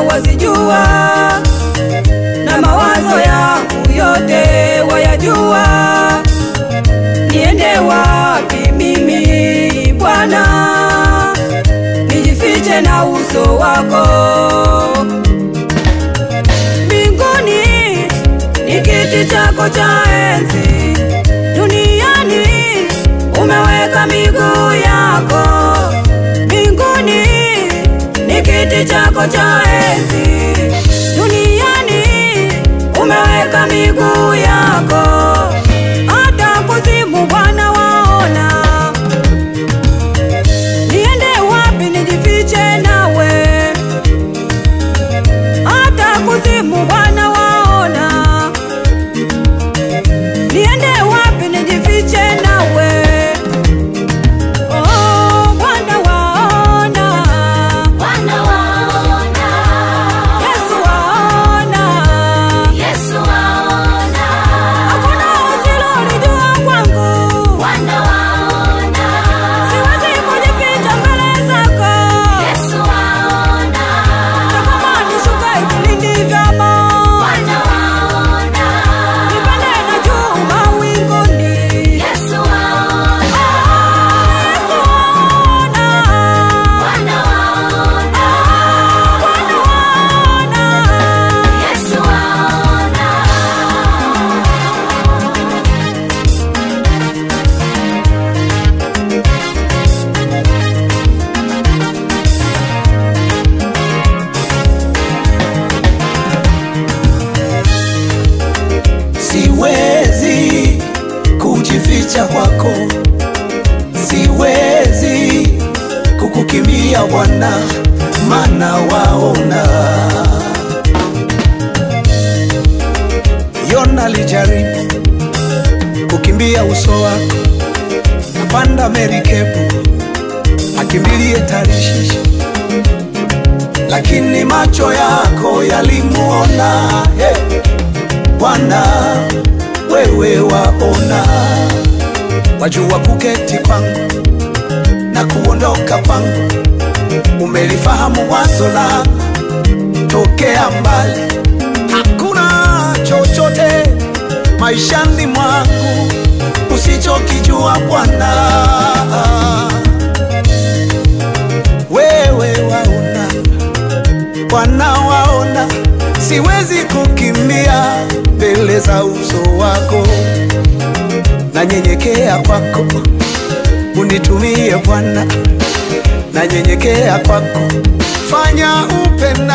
wazijua, na mawazo yangu yote wayajua. Niende wapi mimi Bwana, nijifiche na uso wako? Mbinguni ni kiti chako cha enzi, duniani umeweka miguu yako. Mbinguni ni kiti chako cha enzi, duniani umeweka miguu yako. Hata kuzimu Bwana waona, niende wapi nijifiche nawe? Hata kuzimu Bwana waona, niende wapi nijifiche nawe? Oh, Bwana waona, Bwana waona, Yesu waona, Yesu waona, hakuna usilolijua kwangu, Bwana waona, siwezi kujificha mbele zako. Yesu waona, Kama nishuka vilindi vya moto, Bwana waona, nipande na juu mawinguni. Yesu waona, Yesu waona, Bwana waona, Bwana waona. Yesu waona. siwezi kujificha kwako, siwezi kukukimbia Bwana, mana waona. Yona alijaribu kukimbia uso wako, napanda merikebu akimbilie Tarishishi, lakini macho yako yalimuona hey. Bwana wewe waona, wajua kuketi kwangu na kuondoka kwangu, umelifahamu wazo la tokea mbali. Hakuna chochote maishani mwangu usichokijua Bwana, wewe waona Bwana waona, siwezi kukimbia mbele za uso wako, nanyenyekea kwako, unitumie Bwana, nanyenyekea kwako, fanya upenda